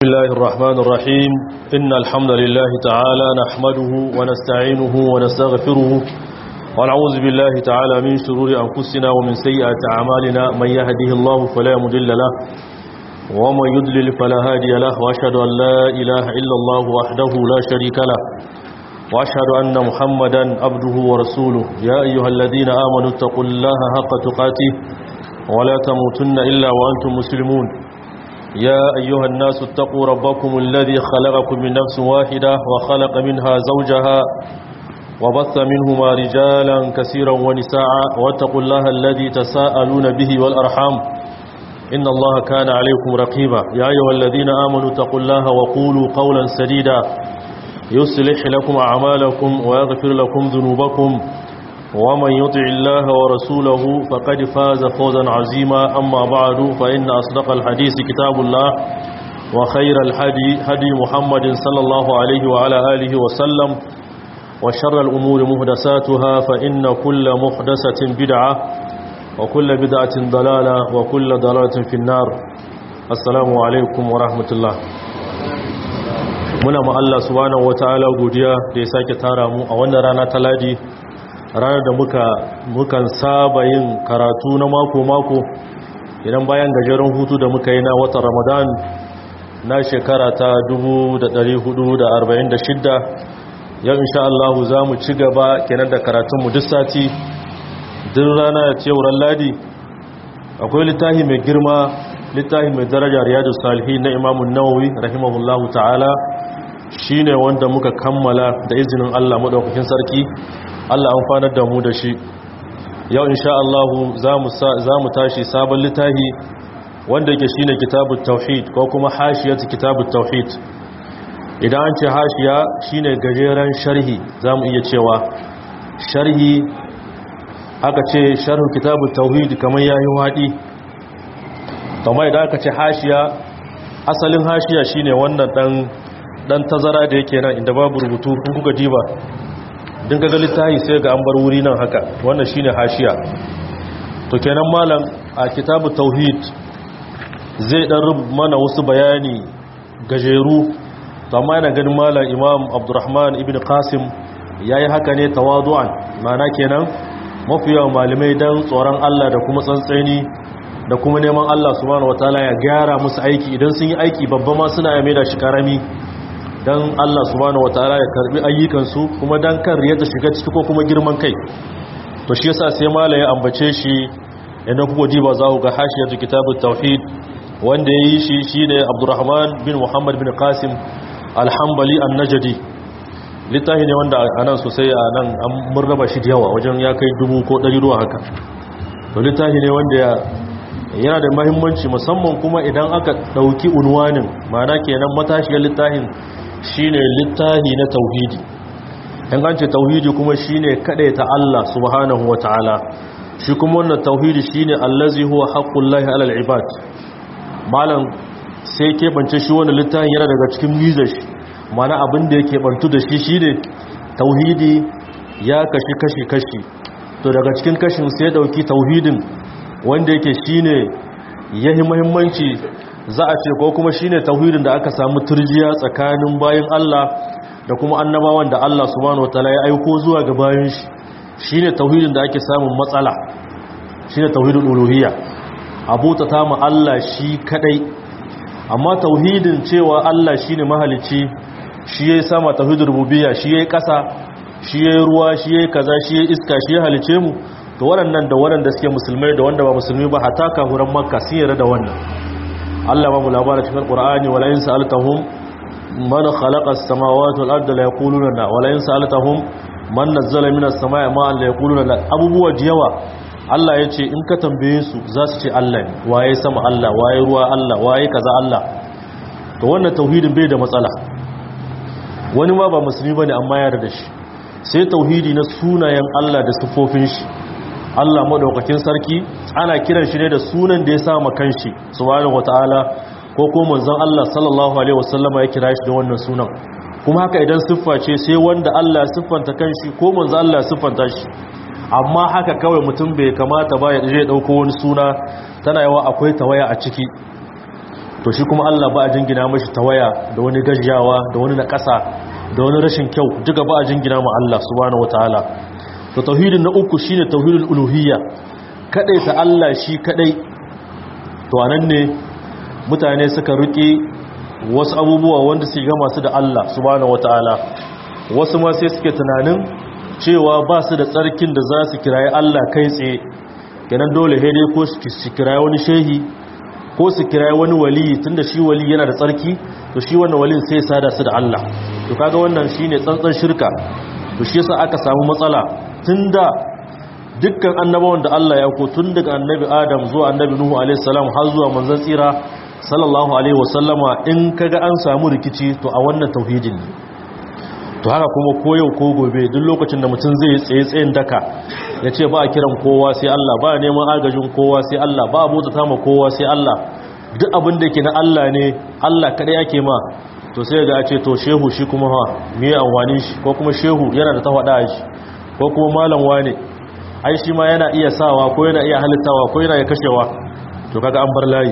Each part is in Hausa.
الله الرحمن الرحيم إن الحمد لله تعالى نحمده ونستعينه ونستغفره ونعوذ بالله تعالى من شرور أنفسنا ومن سيئات أعمالنا من يهده الله فلا مضل له ومن يضلل فلا هادي له وأشهد أن لا إله إلا الله وحده لا شريك له وأشهد أن محمدا عبده ورسوله يا أيها الذين آمنوا اتقوا الله حق تقاته ولا تموتن إلا وأنتم مسلمون يا أيها الناس اتقوا ربكم الذي خلقكم من نفس واحدة وخلق منها زوجها وبث منهما رجالا كثيرا ونساء واتقوا الله الذي تساءلون به والأرحام إن الله كان عليكم رقيبا يا أيها الذين آمنوا اتقوا الله وقولوا قولا سديدا يصلح لكم أعمالكم ويغفر لكم ذنوبكم ومن يطع الله ورسوله فقد فاز فوزا عظيما أما بعد فإن أصدق الحديث كتاب الله وخير الحدي هدي محمد صلى الله عليه وعلى آله وسلم وشر الأمور مهدساتها فإن كل محدثة بدعة وكل بدعة ضلالة وكل ضلالة في النار السلام عليكم ورحمة الله muna ma Allah subhanahu wataala godiya da ya sake tara mu a wannan rana ta ladi ranar da muka mukan saba yin karatu na mako-mako idan bayan gajeren hutu da muka yi na watan ramadan na shekara ta 1446 yau insha Allah za mu ci gaba kenan da karatunmu duk sati duk rana ya ce wurin ladi akwai littafi mai girma littafi mai daraja riyadu salihi na imamun nawawi rahimahullahu ta'ala shine wanda muka kammala da izinin Allah madaukakin sarki Allah amfanar da mu da shi yau insha Allah za mu tashi sabon littafi wanda yake shine kitabut tauhid ko kuma hashiyatu kitabut tauhid idan an ce hashiya shine gajeren sharhi zamu iya cewa sharhi aka ce sharhu kitabut tauhid kamar yayi wadi kuma idan aka ce hashiya asalin hashiya shine wannan dan dan tazara da yake nan inda babu rubutu kun kuka diba din ga littafi sai ga an bar wuri nan haka wannan shine hashiya to kenan malam a kitabu tauhid zai dan rubuta mana wasu bayani gajeru to amma yana ganin malam imam abdurrahman ibn qasim yayi haka ne tawadu'an mana kenan mafiya malamai dan tsoron Allah da kuma tsantseni da kuma neman Allah subhanahu wataala ya gyara musu aiki idan sun yi aiki babba ma suna yame da shi karami dan Allah subhanahu wataala ya karbi ayyukansu kuma dan kan riya ta shiga ciki ko kuma girman kai to shi yasa sai malai ya ambace shi idan kuka diba za ku ga hashiyatu kitabut tauhid wanda yayi shi shine Abdurrahman bin Muhammad bin Qasim al-Hanbali an-Najdi littafi ne wanda anan sosai anan an murraba shi da yawa wajen ya kai dubu ko ɗari ruwa haka to littafi ne wanda yana da muhimmanci musamman kuma idan aka dauki unwanin ma'ana kenan matashiyar littafin shine littahi na tauhidi in an ce tauhidi kuma shine ta Allah subhanahu wataala shi kuma wannan tauhidi shine allazi huwa haqqullahi alal ibad malam sai ke bance shi wannan littafin yana daga cikin mizar shi mana abin da yake bantu da shi shine tauhidi ya kashi kashi kashi to daga cikin kashin sai dauki tauhidin wanda yake shine yahi muhimmanci za a ce ko kuma shine tauhidin da aka samu turjiya tsakanin bayin Allah da kuma annabawan da Allah subhanahu wataala ya aiko zuwa ga bayin shi shine tauhidin da ake samun matsala shine tauhidul uluhiyya abuta ta mu Allah shi kadai amma tauhidin cewa Allah shine mahalicci shi yayi sama tauhidul rububiyya shi yayi kasa shi yayi ruwa shi yayi kaza shi yayi iska shi ya halice mu to waɗannan da waɗanda suke musulmai da wanda ba musulmi ba hatta kafuran makka sun yarda da wannan Allah ba mu labarin cikin Qur'ani wala in sa'altahum man khalaqa as-samawati wal arda la yaquluna la wala in sa'altahum man nazzala minas samai ma'an la yaquluna la abubuwa jiyawa Allah yace in ka tambaye su za su ce Allah ne waye sama Allah waye ruwa Allah waye kaza Allah to wannan tauhidin bai da matsala wani ma ba musulmi bane amma ya yarda da shi sai tauhidi na sunayen Allah da sifofin shi Allah madaukakin sarki ana kiran shi ne da sunan da ya sama kanshi subhanahu wataala ko ko manzon Allah sallallahu alaihi wasallama ya kira shi da wannan sunan kuma haka idan siffa ce sai wanda Allah ya siffanta kanshi ko manzon Allah ya siffanta shi amma haka kawai mutum bai kamata ba ya je dauko wani suna tana yawa akwai tawaya a ciki to shi kuma Allah ba a jingina mashi tawaya da wani gajiyawa da wani naƙasa da wani rashin kyau duka ba a jingina ma Allah subhanahu wataala to tauhidin na uku shine tauhidul uluhiyya kadai ta Allah shi kadai to anan ne mutane suka rike wasu abubuwa wanda su ga masu da Allah subhanahu wataala wasu ma sai suke tunanin cewa ba su da tsarkin da za su kirayi Allah kai tsaye kenan dole dai ko su kirayi wani shehi ko su kirayi wani wali tunda shi wali yana da tsarki to shi wannan walin sai sada su da Allah to kaga wannan shine tsantsan shirka to shi yasa aka samu matsala tunda dukkan annabawan da Allah ya ko tun daga annabi Adam zuwa annabi Nuhu alaihi salam har zuwa manzon tsira sallallahu alaihi wasallama in kaga an samu rikici to a wannan tauhidin ne to haka kuma ko yau ko gobe duk lokacin da mutum zai tsaye tsayin daka ya ce ba a kiran kowa sai Allah ba a neman agajin kowa sai Allah ba a bauta ma kowa sai Allah duk abin da ke na Allah ne Allah kadai ake ma to sai ga a ce to shehu shi kuma ha me amfani shi ko kuma shehu yana da tawada shi ko kuma malam wane ai shi ma yana iya sawa ko yana iya halittawa ko yana iya kashewa to kaga an bar layi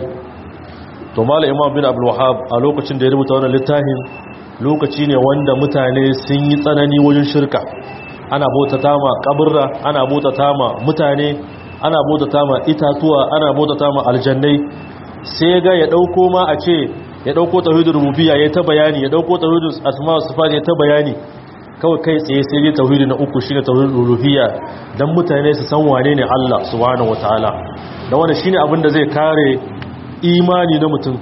to malam imam bin abdul wahhab a lokacin da ya rubuta wannan littafin lokaci ne wanda mutane sun yi tsanani wajen shirka ana bautata ma kaburra ana bautata ma mutane ana bautata ma itatuwa ana bautata ma aljannai sai ga ya dauko ma a ce ya dauko tauhidul rububiyya ya ta bayani ya dauko tauhidul asma wa sifat ya ta bayani kawai kai tsaye sai dai tauhidi na uku shine tauhidul uluhiyya dan mutane su san wane ne Allah subhanahu wataala da wannan shine abin da zai kare imani na mutum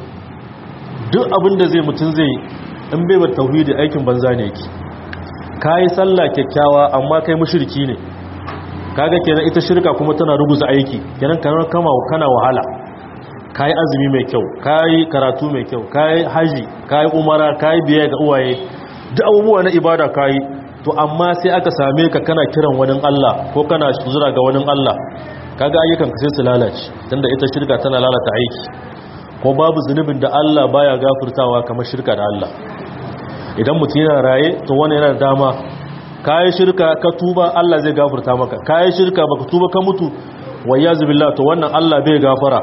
duk abin da zai mutum zai in bai bar tauhidi aikin banza ne yake kai sallah kyakkyawa amma kai mushriki ne kaga kenan ita shirka kuma tana ruguza aiki kenan kana kama kana wahala kai azumi mai kyau kai karatu mai kyau kai haji kai umara kai biye ga uwaye duk abubuwa na ibada kai to amma sai aka same ka kana kiran wani Allah ko kana zura ga wani Allah kaga ayyukan ka sai su lalace tunda ita shirka tana lalata aiki ko babu zunubin da Allah baya gafurtawa kamar shirka da Allah idan mutum yana raye to wani yana dama kayi shirka ka tuba Allah zai gafurta maka kayi shirka baka tuba ka mutu wayyazu billah to wannan Allah bai gafara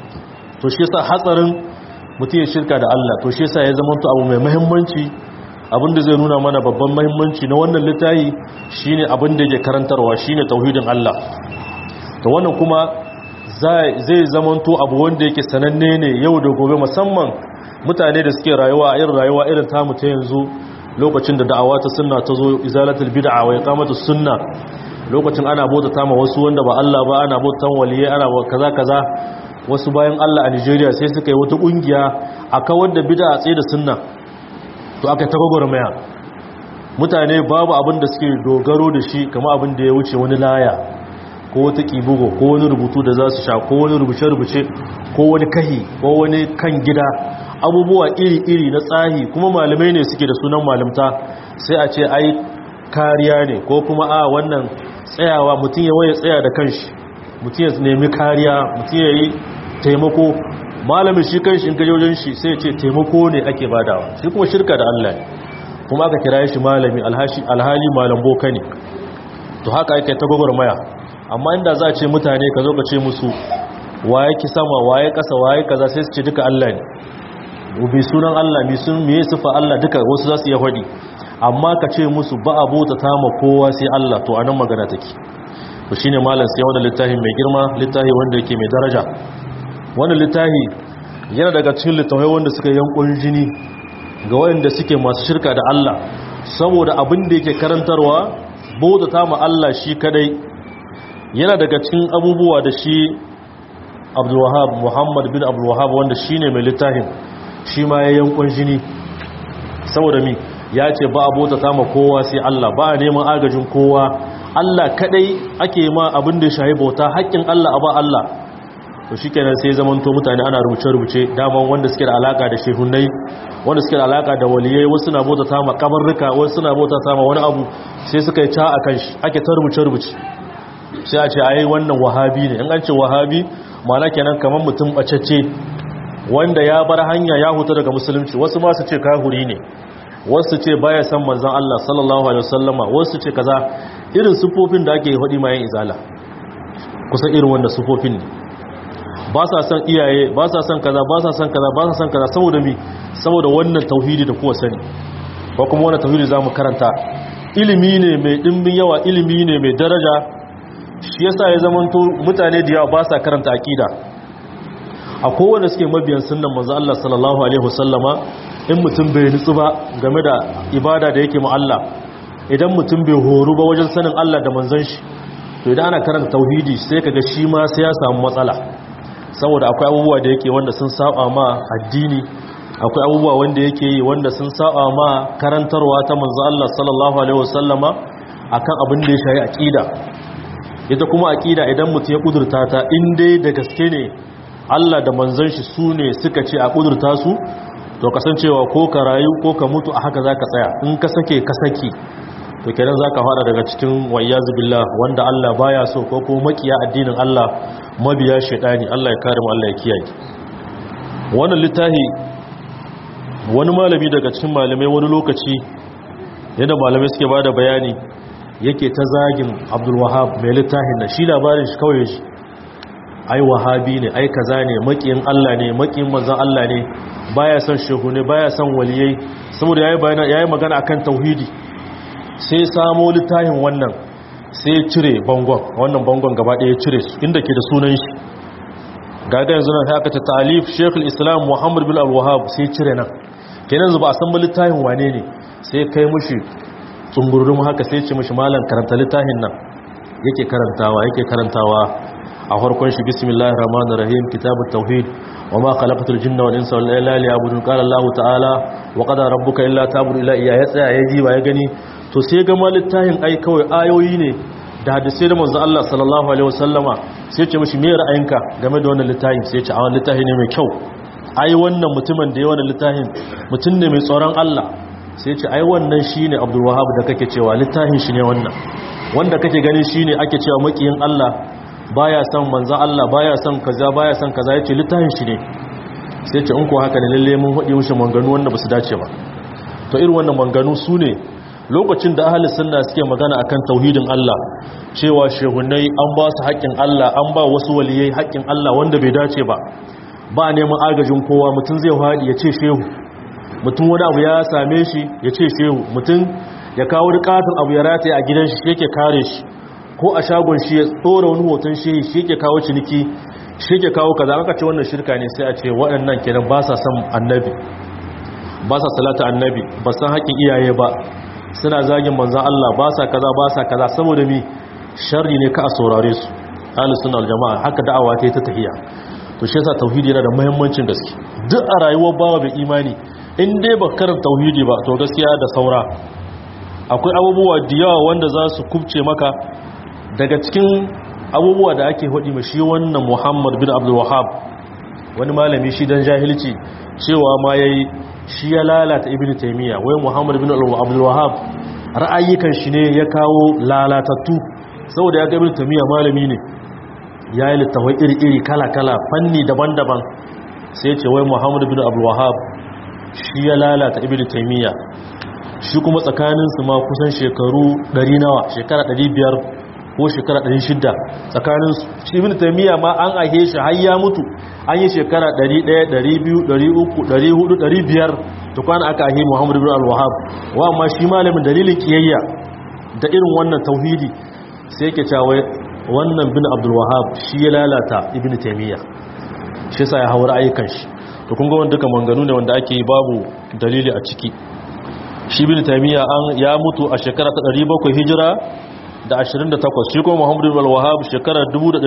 to shi yasa hatsarin mutum ya shirka da Allah to shi yasa ya zama to abu mai muhimmanci abinda zai nuna mana babban muhimmanci na wannan littafi shine abin da yake karantarwa shine tauhidin Allah to wannan kuma zai zamanto abu wanda yake sananne ne yau da gobe musamman mutane da suke rayuwa a irin rayuwa irin tamu ta yanzu lokacin da da'awa ta sunna ta zo izalatul bid'a wa iqamatus sunna lokacin ana bauta tama wasu wanda ba Allah ba ana bautan waliye ana kaza kaza wasu bayan Allah a Nigeria sai suka yi wata kungiya a kawar da bid'a tsaye da sunna to aka ta gwagwarmaya mutane babu abin da suke dogaro da shi kama abin da ya wuce wani laya ko wata kibugo ko wani rubutu da za su sha ko wani rubuce-rubuce ko wani kahi ko wani kan gida abubuwa iri-iri na tsahi kuma malamai ne suke da sunan malamta sai a ce ai kariya ne ko kuma a wannan tsayawa mutum ya waye tsaya da kanshi mutum ya nemi kariya mutum ya yi taimako malamin shi kanshi in gaje wajen shi sai ya ce taimako ne ake badawa shi kuma shirka da Allah ne kuma aka kira shi malami alhali malam boka ne to haka ake ta gwagwarmaya amma inda za a ce mutane ka zo ka ce musu waye ki sama waye kasa waye kaza sai su ce duka Allah ne bi sunan Allah bi sun miye sifa Allah duka wasu za su iya faɗi amma ka ce musu ba a bota ta ma kowa sai Allah to anan magana take to shine malam sai wannan littafi mai girma littafi wanda yake mai daraja wannan littafi yana daga cikin littafai wanda suka yankun jini ga wanda suke masu shirka da Allah saboda abin da yake karantarwa bota ta ma Allah shi kadai yana daga cikin abubuwa da shi Abdul Wahhab Muhammad bin Abdul Wahhab wanda shine mai littafin shi ma ya yankun jini saboda mi ya ce ba a bota ta ma kowa sai Allah ba a neman agajin kowa Allah kadai ake ma abin da ya shahi bauta haƙƙin Allah a ba Allah to shi kenan sai zamanto mutane ana rubuce-rubuce daman wanda suke da alaka da shehunai wanda suke da alaka da waliyai wasu na bauta ta ma kabarruka wasu na bauta ta ma wani abu sai suka yi ca a kan shi ake ta rubuce-rubuce sai a ce ai wannan wahabi ne in an ce wahabi ma'ana kenan kamar mutum bacacce wanda ya bar hanya ya huta daga musulunci wasu ma su ce kahuri ne wasu ce baya san manzon Allah sallallahu alaihi wasallama wasu ce kaza irin sufofin da ake hudi mayan izala kusan irin wanda sufofin ne ba sa son iyaye ba sa son kaza ba sa son kaza ba sa son kaza saboda mi saboda wannan tauhidi da kuwa sani ko kuma wannan tauhidi zamu karanta ilimi ne mai dimbin yawa ilimi ne mai daraja shi yasa ya zamanto mutane da yawa ba sa karanta aqida a kowanne suke mabiyan sunnan manzo Allah sallallahu alaihi wasallama in mutum bai nutsu ba game da ibada da yake mu Allah idan mutum bai horu ba wajen sanin Allah da manzon shi to idan ana karanta tauhidi sai kaga shi ma sai ya samu matsala saboda akwai abubuwa da yake wanda sun saba ma addini akwai abubuwa wanda yake yi wanda sun saba ma karantarwa ta manzo Allah sallallahu alaihi wasallama akan abin da ya shayi aqida ita kuma aqida idan mutum ya kudurta ta in dai da gaske ne Allah da manzon shi su ne suka ce a kudurta su to kasancewa ko ka rayu ko ka mutu a haka zaka tsaya in ka sake ka saki to kenan zaka fara daga cikin wayyazu billah wanda Allah baya so ko kuma makiya addinin Allah mabiya shedani Allah ya kare mu Allah ya kiyaye wannan littafi wani malami daga cikin malamai wani lokaci yadda malamai suke bada bayani yake ta zagin Abdul Wahhab mai littafin nan shi labarin shi kawai shi ai wahabi ne ai kaza ne makiyin Allah ne makiyin manzon Allah ne baya son shehu ne baya son waliyai saboda yayi bayana yayi magana akan tauhidi sai samo littafin wannan sai ya cire bangon wannan bangon gaba ɗaya ya cire su inda ke da sunan shi gaga yanzu nan haka ta talif Sheikh islam Muhammad bin Al-Wahhab sai ya cire nan kenan zuba a san ba littafin wane ne sai kai mushi tsumburum haka sai ya ce mushi malam karanta littafin nan yake karantawa yake karantawa a farkon shi bismillahir rahmanir rahim kitabut tauhid wama khalaqatul jinna wal insa illa liya'budun qala allah ta'ala wa qada rabbuka illa ta'budu illa iyya ya tsaya ya ji ba ya gani to sai ga malittahin ai kawai ayoyi ne da hadisi da manzo Allah sallallahu alaihi wasallama sai ce mishi me ra'ayinka game da wannan littafin sai ce a wannan littafi ne mai kyau ai wannan mutumin da ya wannan littafin mutum ne mai tsoron Allah sai ce ai wannan shine Abdul Wahhab da kake cewa littafin shi ne wannan wanda kake gani shine ake cewa makiyin Allah baya son manzan Allah baya son kaza baya son kaza yace littafin shi ne sai ce in ko haka ne lalle mun hudi mushi manganu wanda basu dace ba to irin wannan manganu su ne lokacin da ahli sunna suke magana akan tauhidin Allah cewa shehunai an ba su haƙƙin Allah an ba wasu waliyai haƙƙin Allah wanda bai dace ba ba neman agajin kowa mutum zai haɗi ya ce shehu mutum wani abu ya same shi ya ce shehu mutum ya kawo rikatun abu ya rataye a gidan shi yake kare shi ko a shagon shi ya tsora wani hoton shehi shi yake kawo ciniki shi yake kawo kaza aka ce wannan shirka ne sai a ce waɗannan kenan ba sa son annabi ba sa salata annabi ba san haƙƙin iyaye ba suna zagin manzan Allah ba sa kaza ba sa kaza saboda mi sharri ne ka a saurare su ahlus sunna wal jamaa haka da'awa ta ta tahiya to shi yasa tauhidi yana da muhimmancin gaske duk a rayuwar bawa bai imani in dai ba karanta tauhidi ba to gaskiya da saura akwai abubuwa da yawa wanda za su kubce maka daga cikin abubuwa da ake hudi ma shi wannan Muhammad bin Abdul Wahhab wani malami shi dan jahilci cewa ma yayi shi ya lalata Ibn Taymiyyah wai Muhammad bin Abdul Wahhab ra'ayikan shi ne ya kawo lalatattu saboda ya ga Ibn Taymiyyah malami ne ya yi littafai iri-iri kala-kala fanni daban-daban sai ce wai Muhammad bin Abdul Wahhab shi ya lalata Ibn Taymiyyah shi kuma tsakaninsu ma kusan shekaru 100 nawa shekara 500 ko shekara 600 tsakanin shi ibn taymiya ma an ahe shi har ya mutu an yi shekara 100 200 300 400 500 to kwana aka ahe muhammad ibn al-wahhab wa amma shi malamin dalilin kiyayya da irin wannan tauhidi sai yake cewa wannan bin abdul wahhab shi ya lalata ibn taymiya shi yasa ya haura ayyukan shi to kun ga wanda duka manganu ne wanda ake babu dalili a ciki shi ibn taymiya an ya mutu a shekara ta 700 hijira da 28 shi kuma muhammadu bin al-wahhab shekara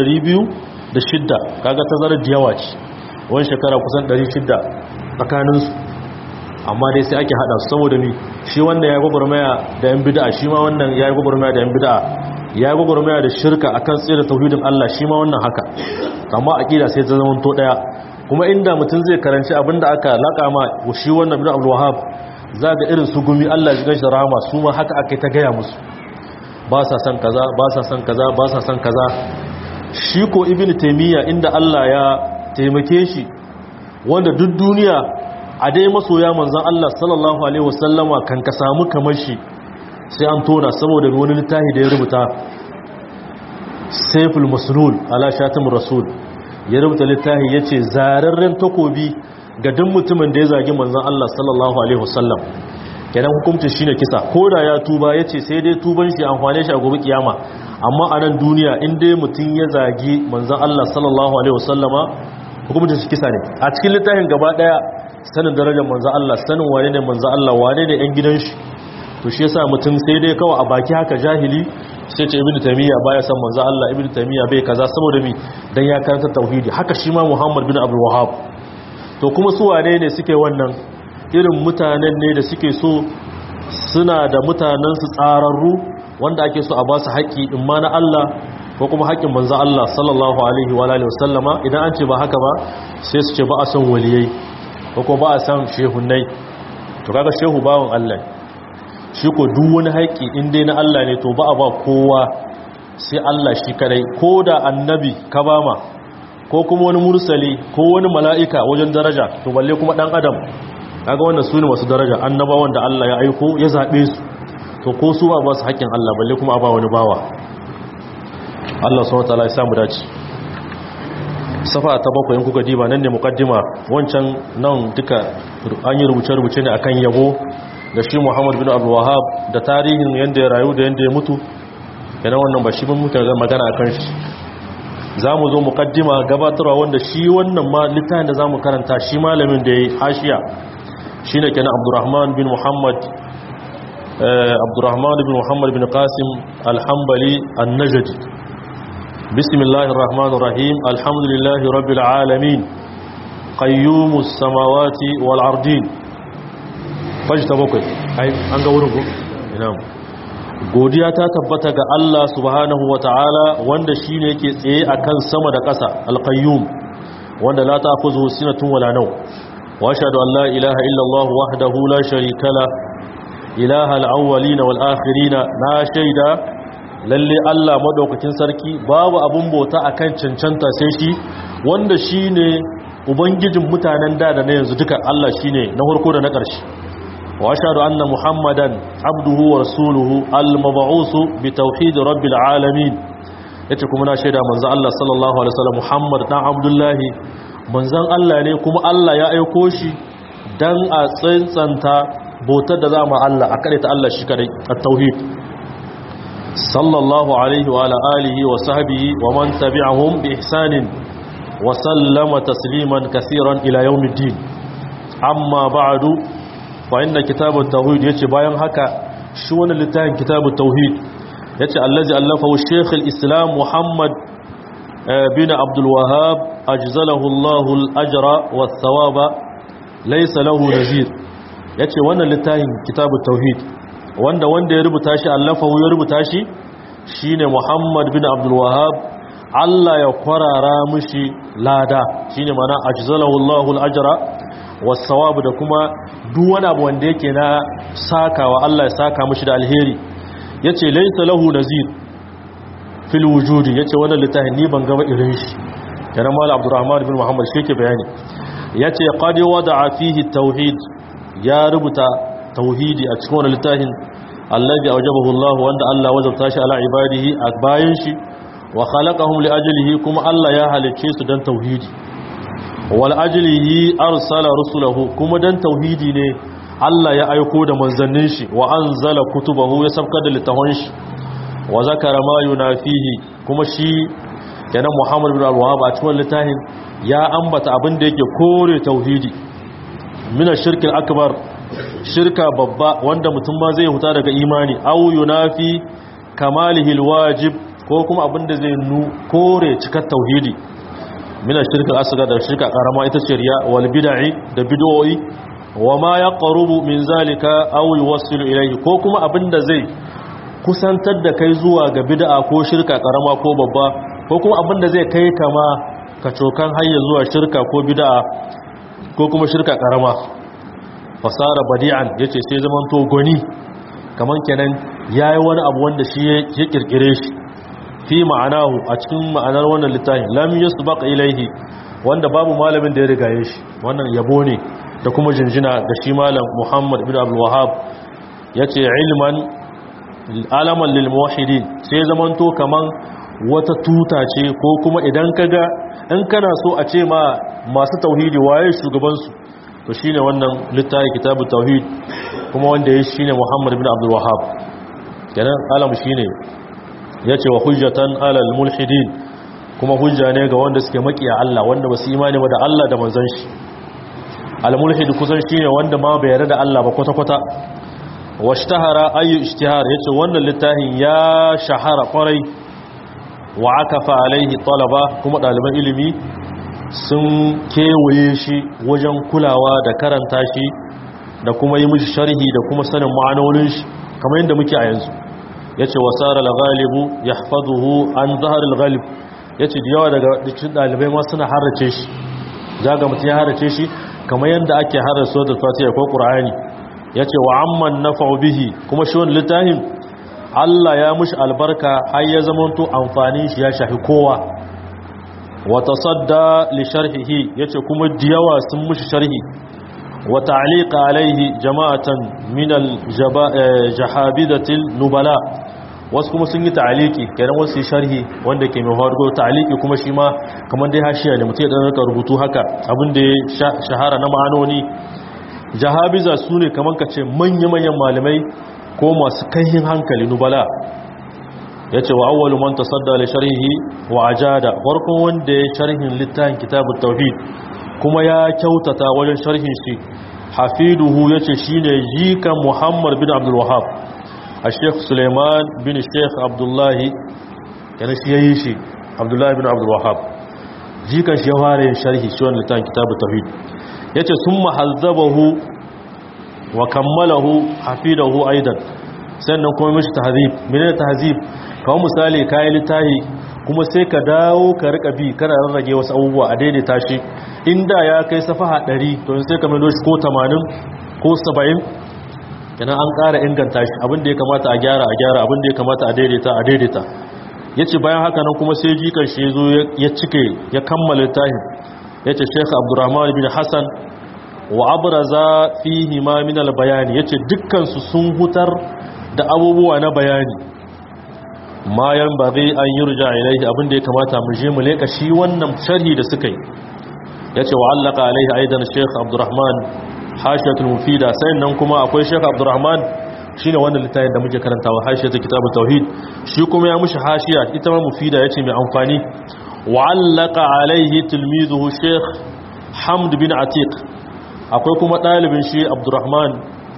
2206 kaga tazarar da yawa ce wani shekara kusan 600 tsakaninsu amma dai sai ake hada su saboda mi shi wannan ya gwagwarmaya da yan bid'a shi ma wannan ya gwagwarmaya da yan bid'a ya gwagwarmaya da shirka akan tsira tauhidin Allah shi ma wannan haka amma aqida sai ta zama to daya kuma inda mutum zai karanci abinda aka laka ma shi wannan bin Abdul Wahhab zaga irin su gumi Allah ya gashi rahama su ma haka akai ta gaya musu ba sa son kaza ba sa son kaza ba sa son kaza shi ko ibnu taymiya inda Allah ya taimake shi wanda duk duniya a dai masoya manzon Allah sallallahu alaihi wasallama kan ka samu kamar shi sai an tona saboda wani littafi da ya rubuta Saiful Maslul ala shatim rasul ya rubuta littafi yace zararren takobi ga duk mutumin da ya zagi manzon Allah sallallahu alaihi wasallam kenan hukuncin shine kisa koda ya tuba yace sai dai tuban shi amfane shi a gobe kiyama amma a nan duniya in dai mutum ya zagi manzon Allah sallallahu alaihi wasallama hukuncin shi kisa ne a cikin littafin gaba daya sanin darajar manzon Allah sanin wane ne manzon Allah wane ne yan gidan shi to shi yasa mutum sai dai kawai a baki haka jahili sai ce ibnu taymiya baya san manzon Allah ibnu taymiya bai kaza saboda mi dan ya karanta tauhidi haka shi ma Muhammad bin Abdul Wahhab to kuma su wane ne suke wannan irin mutanen ne da suke so suna da mutanensu tsararru wanda ake so a ba su haƙƙi in ma na Allah ko kuma haƙƙin manzo Allah sallallahu alaihi wa alihi wasallama idan an ce ba haka ba sai su ce ba a san waliyai ko kuma ba a san shehunnai to kaga shehu bawon Allah shi ko duk wani haƙƙi in dai na Allah ne to ba a ba kowa sai Allah shi kadai ko da annabi ka bama ko kuma wani mursali ko wani mala'ika wajen daraja to balle kuma dan adam kaga wannan su ne masu daraja annabawan da Allah ya aiko ya zaɓe su to ko su ba ba su haƙƙin Allah balle kuma a ba wani bawa Allah subhanahu wataala ya samu dace safa ta bakwai in kuka diba nan ne muqaddima wancan nan duka an yi rubuce rubuce ne akan yabo da shi Muhammad bin Abdul Wahhab da tarihin yanda ya rayu da yanda ya mutu yana wannan ba shi ban muka magana akan shi zamu zo muqaddima gabatarwa wanda shi wannan ma littafin da zamu karanta shi malamin da yayi hashiya shine kenan Abdurrahman bin Muhammad Abdurrahman bin Muhammad bin Qasim Al-Hanbali An-Najdi Bismillahir Rahmanir Rahim Alhamdulillahi Rabbil Alamin Qayyumus Samawati wal Ardin Fajta bakwai ai an ga wurin ko ina godiya ta tabbata ga Allah subhanahu wataala wanda shine yake tsaye akan sama da ƙasa Al-Qayyum wanda la ta'khudhuhu sinatun wala nawm واشهد ان لا اله الا الله وحده لا شريك له اله الاولين والاخرين نا شيدا lalle Allah madaukakin sarki babu abun bauta akan cancanta sai shi wanda shine ubangijin mutanen da da na yanzu duka Allah shine na farko da na ƙarshe wa ashhadu anna muhammadan abduhu wa rasuluhu al-mab'us bi tauhid rabbil alamin yace kuma na shaida manzo Allah sallallahu alaihi wasallam muhammad dan abdullahi manzan Allah ne kuma Allah ya aiko shi dan a tsantsanta bautar da za mu Allah a kare ta Allah shi kadai at-tauhid sallallahu alaihi wa ala alihi wa sahbihi wa man tabi'ahum bi ihsanin wa sallama tasliman kaseeran ila yawmiddin amma ba'du fa inna kitabut tauhid yace bayan haka shi wannan littafin kitabut tauhid yace allazi allafahu shaykh al-islam muhammad bin abdul wahhab ajzalahu Allahu al-ajra was-sawaba laysa lahu nazir yace wannan littafin kitabut tauhid wanda wanda ya rubuta shi allafahu ya rubuta shi shine Muhammad bin Abdul Wahhab Allah ya kwarara mishi lada shine mana ajzalahu Allahu al-ajra was-sawab da kuma duk wani abu wanda yake na sakawa Allah ya saka mishi da alheri yace laysa lahu nazir fil wujudi yace wannan littafin ni ban gaba irin shi kana mal Abdurrahman bin Muhammad shi ke bayani yace qad wada'a fihi tauhid ya rubuta tauhidi a cikin wannan littafin allazi awjabahu Allah wanda Allah wajabta shi ala ibadihi a bayan shi wa khalaqahum li ajlihi kuma Allah ya halicce su dan tauhidi wal ajlihi arsala rusulahu kuma dan tauhidi ne Allah ya aiko da manzannin shi wa anzala kutubahu ya sabkar da littafan shi wa zakara ma yunafihi kuma shi kenan Muhammad bin Al-Wahhab a cikin littafin ya ambata abin da yake kore tauhidi mina shirkin akbar shirka babba wanda mutum ma zai huta daga imani au yunafi kamalihi alwajib ko kuma abinda zai nu kore cikar tauhidi mina shirkin asgar da shirka karama ita ce riya wal bid'i da bid'o'i wa ma yaqrubu min zalika aw yuwassilu ilayhi ko kuma abinda zai kusantar da kai zuwa ga bid'a ko shirka karama ko babba ko kuma abinda zai kai kama kacokan hayya zuwa shirka ko bid'a ko kuma shirka karama fasara badi'an yace sai zaman to goni kaman kenan yayi wani abu wanda shi ya kirkire shi fi ma'anahu a cikin ma'anar wannan littafin lam yusbaq ilaihi wanda babu malamin da ya rigaye shi wannan yabo ne da kuma jinjina ga shi malam Muhammad bin Abdul Wahhab yace ilman alaman lil muwahhidin sai zaman to kaman wata tuta ce ko kuma idan kaga in kana so a ce ma masu tauhidi waye shugabansu to shine wannan littafi kitabu tauhid kuma wanda ya shine Muhammad bin Abdul Wahhab kenan alam shine yace wa hujjatan alal mulhidin kuma hujja ne ga wanda suke makiya Allah wanda basu imani ba da Allah da manzon shi al mulhid kusan shine wanda ma bai yarda da Allah ba kwata kwata washtahara ayu ishtihar yace wannan littafin ya shahara kwarai wa akafa alaihi talaba kuma ɗaliban ilimi sun kewaye shi wajen kulawa da karanta shi da kuma yi mishi sharhi da kuma sanin ma'anonin shi kamar yadda muke a yanzu ya ce wasara al-ghalibu ya hafazuhu an zahar al-ghalib ya ce da yawa daga cikin ɗalibai ma suna harace shi zaga mutum ya harace shi kamar yadda ake harace da fatiha ko ƙur'ani ya ce wa amman na bihi kuma shi wani littafin Allah ya mushi albarka har ya zamanto amfanin shi ya shafi kowa wata sadda li sharhihi yace kuma diyawa sun mushi sharhi wa ta'liqa alaihi jama'atan min al jahabidatil nubala wasu kuma sun yi ta'aliki kenan wasu yi sharhi wanda ke mai hargo ta'aliki kuma shi ma kamar dai hashiya ne mutum ya dan rika rubutu haka abin da ya shahara na ma'anoni jahabiza su ne kamar ka ce manya-manyan malamai ko masu kaihin hankali nubala ya ce wa awwalu man tasadda li sharhihi wa ajada farkon wanda ya sharhin littafin kitabut tauhid kuma ya kyautata wajen sharhin shi hafiduhu yace shine jikan muhammad bin abdul wahhab al-sheikh suleiman bin sheikh abdullahi yana shi yayi shi abdullahi bin abdul wahhab jikan shi ya fara yin sharhi shi wannan littafin kitabut tauhid yace summa hazzabahu wa kammalahu hafidahu aidan sannan kuma mishi tahzib menene tahzib kawo misali kayan littahi kuma sai ka dawo ka rika bi kana rarrage wasu abubuwa a daidaita shi inda ya kai safaha 100 to sai ka mai shi ko 80 ko 70 kenan an ƙara inganta shi abinda ya kamata a gyara a gyara abinda ya kamata a daidaita a daidaita yace bayan haka nan kuma sai jikan shi yazo ya cike ya kammala littafin yace Sheikh Abdurrahman bin Hassan wa abraza fihi ma min al-bayani yace dukkan su sun hutar da abubuwa na bayani ma yan ba zai an yi ruja ilaihi abinda ya kamata mu je mu leka shi wannan sharhi da suka yi ya ce wa allaka alaihi aidan sheikh abdurrahman hashiyatul mufida sai nan kuma akwai sheikh abdurrahman shine wannan littafin da muke karantawa hashiyatul kitabut tauhid shi kuma ya mushi hashiya ita ma mufida yace mai amfani wa allaka alaihi tilmizuhu sheikh hamd bin atiq akwai kuma dalibin shi abdurrahman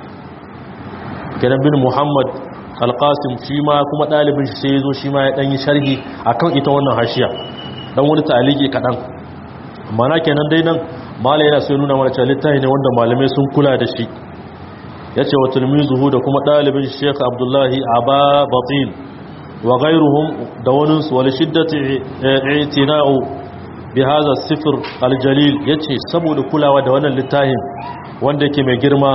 kenan bin muhammad alƙasim shi ma kuma ɗalibin shi sai ya zo shi ma ya ɗanyi sharhi a kan ita wannan hashiya ɗan wani taliki kaɗan mana kenan dai nan mala yana sai nuna mana cewa littafi ne wanda malamai sun kula da shi ya ce wa tulmizuhu da kuma ɗalibin sheikh abdullahi aba batil wa gairuhum da wani su wani shiddati itina'u bi hadha sifir aljalil yace saboda kulawa da wannan littafin wanda yake mai girma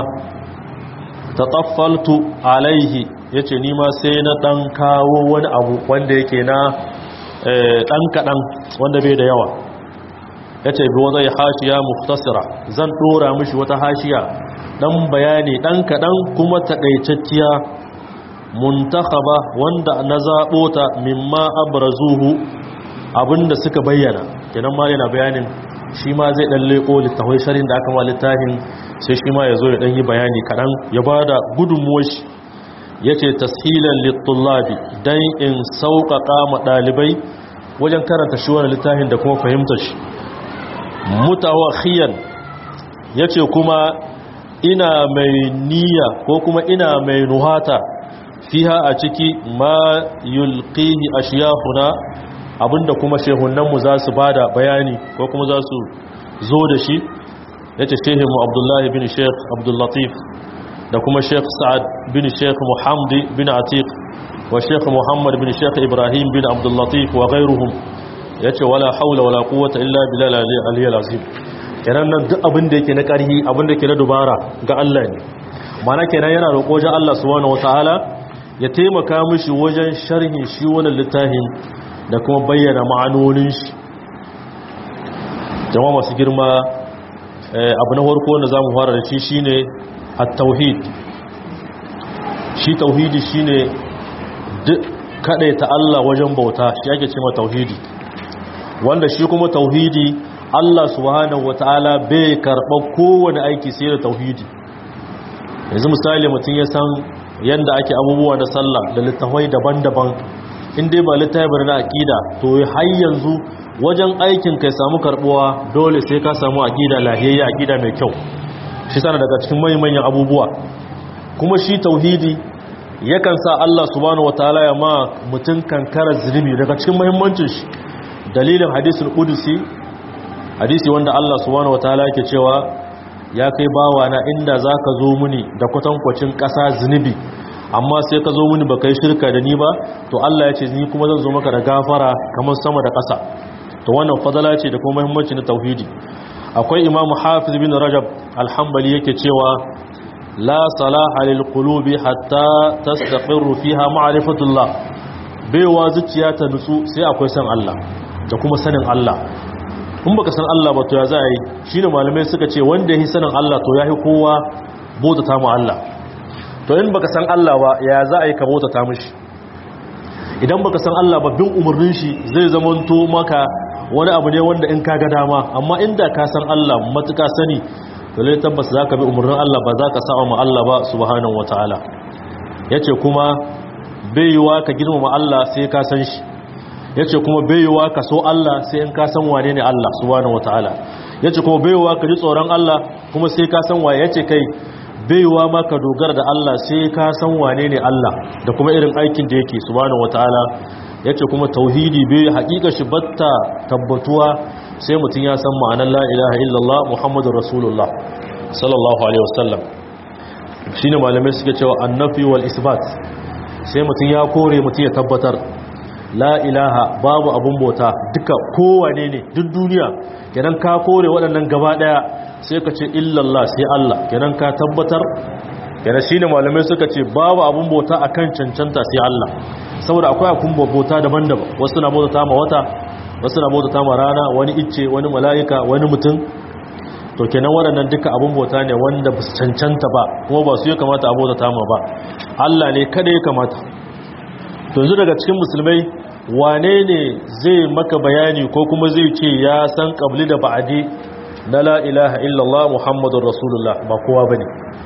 tataffaltu alaihi ya ce nima sai na ɗan kawo wani abu wanda yake na ɗan kaɗan wanda bai da yawa ya ce bi wazai hashiya muftasira zan ɗora mishi wata hashiya ɗan bayani ɗan kaɗan kuma taƙaitacciya muntakaba wanda na zaɓo ta mimma abrazuhu abinda suka bayyana kenan ma yana bayanin shi ma zai ɗan leƙo littafai sharin da aka ma littafin sai shi ma ya zo ya ɗan yi bayani kaɗan ya ba da gudunmuwar shi ya ce tashilan littullabi don in sauƙaƙa ma ɗalibai wajen karanta shi wani littafin da kuma fahimtar shi mutawakhiyan ya ce kuma ina mai niyya ko kuma ina mai nuhata fiha a ciki ma yulqihi ashiyahuna abinda kuma shehunanmu za su bada bayani ko kuma za su zo da shi ya ce shehinmu abdullahi bin sheikh abdullatif da kuma sheikh sa'ad bin sheikh muhammad bin atiq wa sheikh muhammad bin sheikh ibrahim bin abdullatif wa ghairuhum yace wala haula wala quwwata illa bilal aliyyil azim kenan nan duk abin da yake na karhi abin da yake na dubara ga Allah ne mana kenan yana roƙo wajen Allah subhanahu wataala ya taimaka mishi wajen sharhin shi wannan littafin da kuma bayyana ma'anonin shi jama'a masu girma abu na farko wanda zamu fara da shi shine at-tauhid shi tauhidi shine duk ta Allah wajen bauta shi ake cewa tauhidi wanda shi kuma tauhidi Allah subhanahu wataala bai karɓar kowane aiki sai da tauhidi yanzu misali mutum ya san yanda ake abubuwa na sallah da littafai daban-daban in dai ba littafi na aqida to har yanzu wajen aikin kai samu karbuwa dole sai ka samu aqida lahiyayya aqida mai kyau shi sana daga cikin manyan abubuwa kuma shi tauhidi yakan sa Allah subhanahu wataala ya ma mutun kankara zunubi daga cikin muhimmancin shi dalilin hadisul qudusi hadisi wanda Allah subhanahu wataala yake cewa ya kai bawa na inda zaka zo muni da kwatankwacin ƙasa zunubi amma sai ka zo muni baka yi shirka da ni ba to Allah ya ce ni kuma zan zo maka da gafara kamar sama da ƙasa to wannan fadala ce da kuma muhimmanci na tauhidi akwai imamu hafiz bin rajab alhambali yake cewa la salaha lil qulubi hatta tastaqirru fiha ma'rifatullah baiwa zuciya ta nutsu sai akwai san Allah da kuma sanin Allah in baka san Allah ba to ya za a yi shine malamai suka ce wanda yahi sanin Allah to yahi kowa bautata mu Allah to in baka san Allah ba ya za a yi ka bautata mishi idan baka san Allah ba bin umarnin shi zai zamanto maka wani abu ne wanda in ka ga dama amma inda ka san Allah matuka sani to lai tabbas zaka bi umarnin Allah ba zaka sa'a ma Allah ba subhanahu wataala yace kuma baiwa ka girmama Allah sai ka san shi yace kuma baiwa ka so Allah sai in ka san wane ne Allah subhanahu wataala yace kuma baiwa ka ji tsoron Allah kuma sai ka san waye yace kai baiwa ma ka dogara da Allah sai ka san wane ne Allah da kuma irin aikin da yake subhanahu wataala yace kuma tauhidi bai hakika shi batta tabbatuwa sai mutun ya san ma'anar la ilaha illallah muhammadur rasulullah sallallahu alaihi wasallam shine malamai suke cewa annafi wal isbat sai mutun ya kore mutun ya tabbatar la ilaha babu abun bauta duka kowane ne duk duniya kenan ka kore waɗannan gaba daya sai ka ce illallah sai Allah kenan ka tabbatar kenan shine malamai suka ce babu abun bauta akan cancanta sai Allah saboda akwai akun bauta daban-daban wasu na bauta ma wata wasu na bauta ma rana wani icce wani mala'ika wani mutum to kenan waɗannan duka abun bauta ne wanda ba su cancanta ba kuma ba su ya kamata a bauta ma ba Allah ne kada ya kamata to yanzu daga cikin musulmai wane ne zai maka bayani ko kuma zai ce ya san qabli da ba'adi na la ilaha illallah muhammadur rasulullah ba kowa bane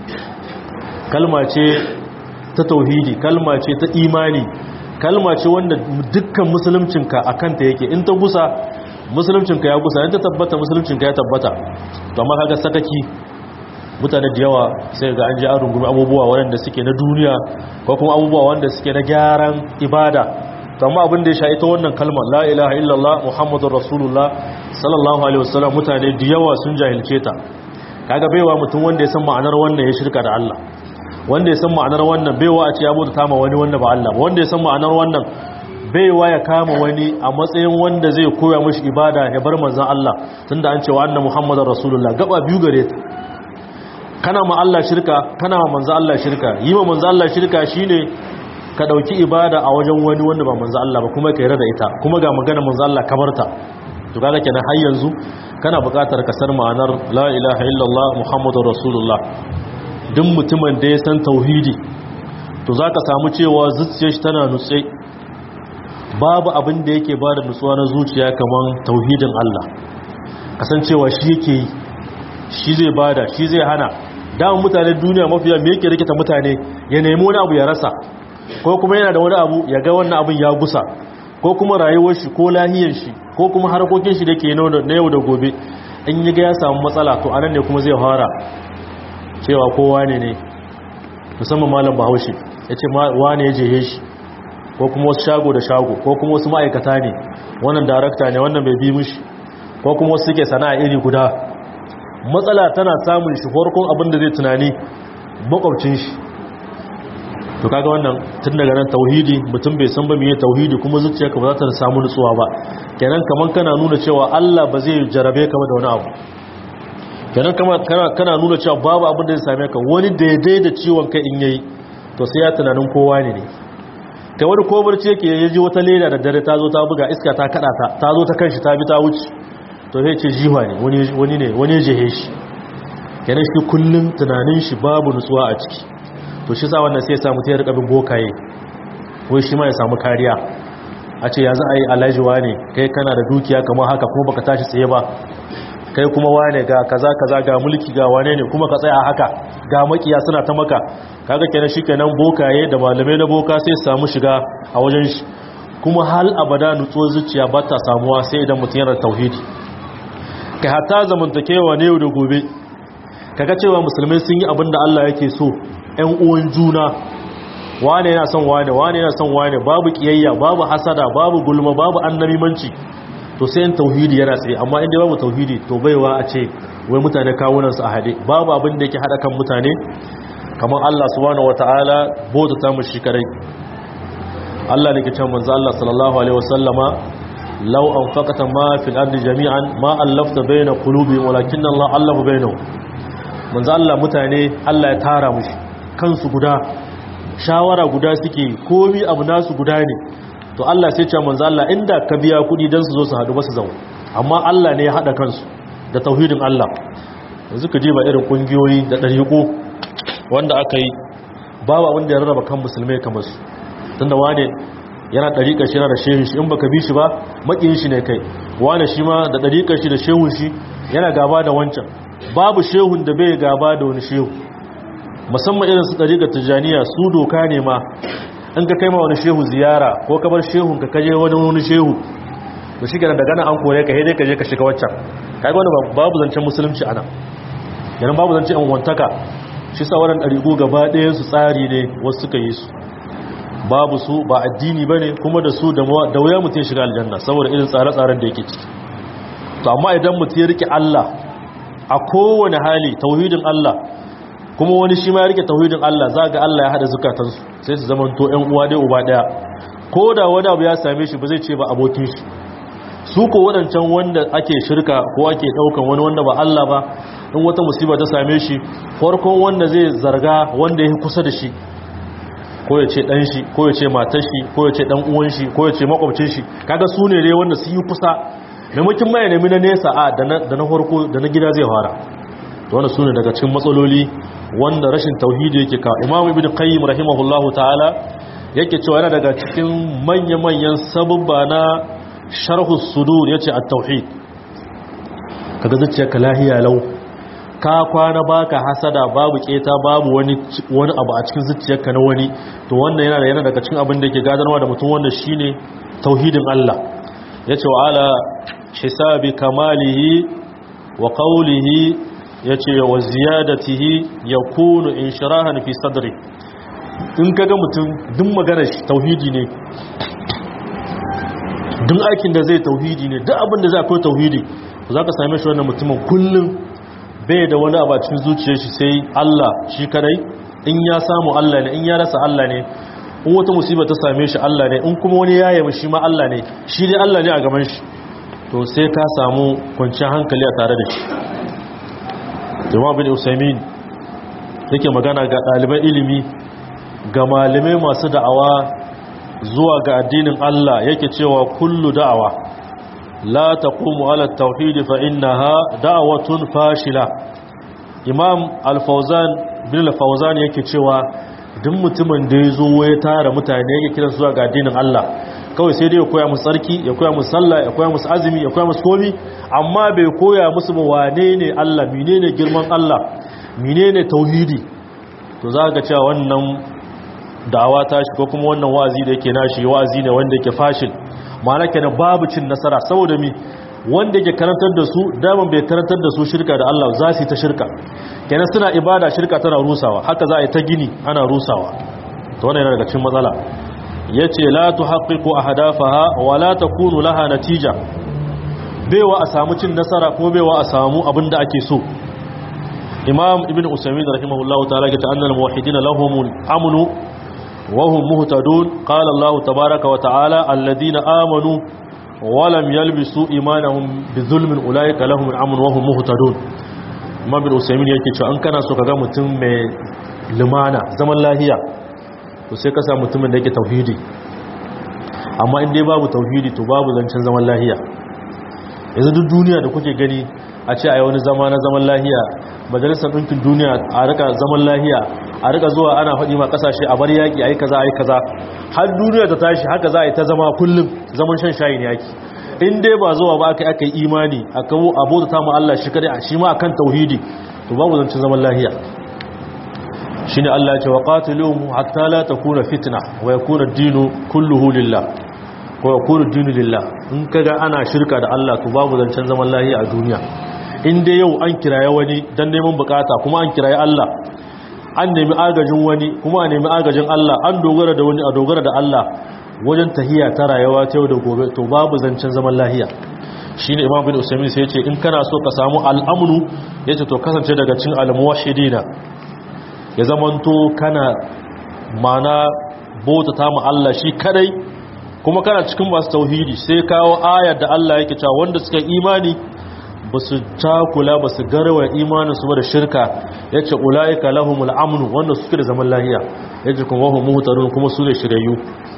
kalma ce ta tauhidi kalma ce ta imani kalma ce wanda dukkan musuluncinka a kanta yake in ta gusa musuluncinka ya gusa in ta tabbata musuluncinka ya tabbata to amma kaga sakaki mutane da yawa sai ga an ji an rungumi abubuwa waɗanda suke na duniya ko kuma abubuwa wanda suke na gyaran ibada to amma abin da ya sha ita wannan kalmar la ilaha illallah muhammadur rasulullah sallallahu alaihi wasallam mutane da yawa sun jahilce ta kaga baiwa mutum wanda ya san ma'anar wannan ya shirka da Allah wanda ya san ma'anar wannan baiwa a ce ya bauta ma wani wanda ba Allah ba wanda ya san ma'anar wannan baiwa ya kama wani a matsayin wanda zai koya mishi ibada ya bar manzon Allah tunda an ce wa anna muhammadar rasulullah gaba biyu gare ta kana ma Allah shirka kana ma manzon Allah shirka yi ma manzon Allah shirka shine ka dauki ibada a wajen wani wanda ba manzon Allah ba kuma ka yarda da ita kuma ga magana manzon Allah kabarta to kaga kenan har yanzu kana buƙatar ka san ma'anar la ilaha illallah muhammadur rasulullah duk mutumin da ya san tauhidi to za ka samu cewa zuciyar shi tana nutse babu abin da yake ba da nutsuwa na zuciya kamar tauhidin Allah kasancewa shi yake yi shi zai bada shi zai hana damar mutanen duniya mafiya me yake rikita mutane ya nemi wani abu ya rasa ko kuma yana da wani abu ya ga wannan abin ya gusa ko kuma rayuwar shi ko lahiyar shi ko kuma harkokin shi da ke na yau da gobe in yi ga ya samu matsala to anan ne kuma zai fara cewa kowa ne ne musamman malam bahaushe ya ce wane ya jehe shi ko kuma wasu shago da shago ko kuma wasu ma'aikata ne wannan darakta ne wannan bai bi mushi ko kuma wasu suke sana'a iri guda matsala tana samun shi farkon abin da zai tunani makwabcin shi to kaga wannan tun daga nan tauhidi mutum bai san ba meye tauhidi kuma zuciyarka ba za ta samu nutsuwa ba kenan kaman kana nuna cewa Allah ba zai jarabe ka da wani abu kenan kana nuna cewa babu abin da zai same ka wani daidai da ciwon kai in yayi to sai ya tunanin kowa ne ne kai wani ko barci yake yaji wata leda da dare ta zo ta buga iska ta kada ta ta zo ta kanshi ta bi ta wuce to sai ce jiwa ne wani wani ne wani jehe shi kenan shi kullun tunanin shi babu nutsuwa a ciki to shi sa wannan sai ya samu ta rika bin bokaye wai shi ma ya samu kariya a ce yanzu a yi alajiwa ne kai kana da dukiya kamar haka kuma baka tashi tsaye ba kai kuma wane ga kaza kaza ga mulki ga wane ne kuma ka tsaya haka ga makiya suna ta maka kaga kenan shikenan bokaye da malamai na boka sai su samu shiga a wajen shi kuma hal abada nutsuwar zuciya ba ta samuwa sai idan mutum yana tauhidi kai hatta zamantakewa ne yau da gobe kaga cewa musulmai sun yi abin da Allah yake so ƴan uwan juna wane yana son wane wane yana son wane babu kiyayya babu hasada babu gulma babu annabimanci to sai in tauhidi yana tsaye amma inda babu tauhidi to baiwa a ce wai mutane kawunan su a hade babu abin da yake hada kan mutane kamar Allah subhanahu wataala bota ta mu shi kare Allah ne ke cewa manzo Allah sallallahu alaihi wasallama law anfaqata ma fil ardi jami'an ma allafta baina qulubihim walakinna Allah allafa bainahum manzo Allah mutane Allah ya tara mushi kansu guda shawara guda suke komi abu nasu guda ne to Allah sai ce manzo Allah inda ka biya kudi dan su zo su hadu ba su zama amma Allah ne ya hada kansu da tauhidin Allah yanzu ka ba irin kungiyoyi da dariƙo wanda aka yi babu abin da ya rarraba kan musulmai kamar su tunda wane yana dariƙar shi yana da shehin shi in baka bi shi ba makin shi ne kai wane shi ma da dariƙar shi da shehun shi yana gaba da wancan babu shehun da bai gaba da wani shehu musamman irin su ɗariƙar tijjaniya su doka ne ma in ka kai ma wani shehu ziyara ko ka bar shehun ka kaje wani wani shehu to shi gana daga nan an kore ka haidai ka je ka shiga waccan kai wani babu zancen musulunci ana yanar babu zancen yan wantaka shi sa waɗanda ɗariƙo gaba ɗayan su tsari ne wasu suka yi su babu su ba addini ba ne kuma da su da wuya mutum shiga aljanna saboda irin tsare-tsaren da yake ciki to amma idan mutum ya rike Allah a kowane hali tauhidin Allah kuma wani shi ma ya rike tauhidin Allah za ga Allah ya hada zukatansu sai su zama to ƴan uwa dai uba daya ko da wani abu ya same shi ba zai ce ba abokin shi su ko wadancan wanda ake shirka ko ake daukan wani wanda ba Allah ba in wata musiba ta same shi farkon wanda zai zarga wanda yake kusa da shi ko ya ce dan shi ko ya ce matar shi ko ya ce dan uwan shi ko ya ce makwabcin shi kaga su ne dai wanda su yi kusa maimakon mai nemi na nesa a da na farko da na gida zai fara to wanda su ne daga cikin matsaloli wanda rashin tauhidi yake ka imam ibn qayyim rahimahullahu ta'ala yake cewa yana daga cikin manya-manyan sababba na sharhu sudur yace at-tauhid kaga zuciyarka lahiya lau ka kwana baka hasada babu keta babu wani wani abu a cikin zuciyarka na wani to wannan yana yana daga cikin abin da yake gadarwa da mutum wanda shine tauhidin Allah yace wa ala hisabi kamalihi wa qawlihi yace wa ziyadatihi yakunu inshirahan fi sadri in kaga mutum duk maganar shi tauhidi ne duk aikin da zai tauhidi ne duk abin da zai akwai tauhidi za ka same shi wannan mutumin kullum bai da wani abu a cikin zuciyar shi sai Allah shi kadai in ya samu Allah ne in ya rasa Allah ne in wata musiba ta same shi Allah ne in kuma wani ya yi shi ma Allah ne shi dai Allah ne a gaban shi to sai ka samu kwanciyar hankali a tare da shi jama'a bin usaimin yake magana ga ɗaliban ilimi ga malamai masu da'awa zuwa ga addinin Allah yake cewa kullu da'awa la taqumu ala at-tauhid fa innaha da'watun fashila imam al-fawzan bin al-fawzan yake cewa duk mutumin da yazo ya tara mutane yake kiran zuwa ga addinin Allah kawai sai dai ya koya musu tsarki ya koya musu sallah ya koya musu azumi ya koya musu komi amma bai koya musu ba wane ne Allah menene girman Allah menene tauhidi to za ka cewa wannan da'awa ta shi ko kuma wannan wa'azi da yake nashi wa'azi ne wanda yake fashil ma'ana kenan babu cin nasara saboda mi wanda yake karantar da su daman bai karantar da su shirka da Allah za su yi ta shirka kenan suna ibada shirka tana rusawa haka za a yi ta gini ana rusawa to wannan yana daga cikin matsala yace la tuhaqqiqu ahdafaha wa la takunu laha natija baiwa a samu cin nasara ko baiwa a samu abin da ake so imam ibn usaymin rahimahullahu ta'ala ya ta'anna al-muwahhidin lahum amnu wa hum muhtadun qala allah tabaaraka wa ta'ala alladhina amanu wa lam yalbisu imanahum bizulmin ulaika lahum al-amn wa hum muhtadun imam ibn usaymin yake cewa an kana so kaga mutum mai limana zaman lahiya to sai ka sa mutumin da yake tauhidi amma in dai babu tauhidi to babu zancen zaman lahiya yanzu duk duniya da kuke gani a ce a yi wani zama na zaman lahiya majalisar ɗinkin duniya a rika zaman lahiya a rika zuwa ana faɗi ma ƙasashe a bar yaƙi a yi kaza a yi kaza har duniya ta tashi haka za a yi ta zama kullum zaman shan shayin yaƙi in dai ba zuwa ba aka aka yi imani a kawo abota ta mu Allah shi kadai shi ma akan tauhidi to babu zancin zaman lahiya shine Allah ya ce wa qatiluhum hatta la takuna fitna wa yakuna ad-dinu kulluhu lillah ko yakuna ad-dinu lillah in kaga ana shirka da Allah to babu zancen zaman lahiya a duniya in dai yau an kiraye wani dan neman bukata kuma an kiraye Allah an nemi agajin wani kuma a nemi agajin Allah an dogara da wani a dogara da Allah wajen tahiya ta rayuwa ta yau da gobe to babu zancen zaman lahiya shi ne imam bin usaimin sai ce in kana so ka samu al'amunu ya ce to kasance daga cin almuwashidina ya zamanto kana mana bauta ta Allah shi kadai kuma kana cikin masu tauhidi sai kawo ayar da Allah yake cewa wanda suka imani ba su takula ba su garwa imanin su ba da shirka ya ce ula'ika lahumul amnu wanda suke da zaman lahiya ya ce kuma wahun muhutarun kuma su ne shirayu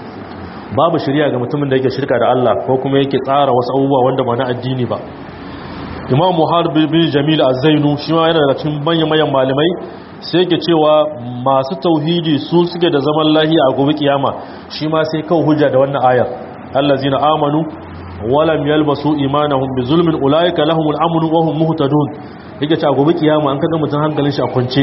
babu shirya ga mutumin da yake shirka da Allah ko kuma yake tsara wasu abubuwa wanda ba na addini ba imam muhar bin jamil az-zainu shi ma yana daga cikin manyan manyan malamai sai yake cewa masu tauhidi su suke da zaman lahiya a gobe kiyama shi ma sai kawo hujja da wannan ayar allazina amanu walam yalbasu imanahum bi zulmin ulaika lahumul amnu wa hum muhtadun yake cewa gobe kiyama an kaga mutum hankalin shi a kwance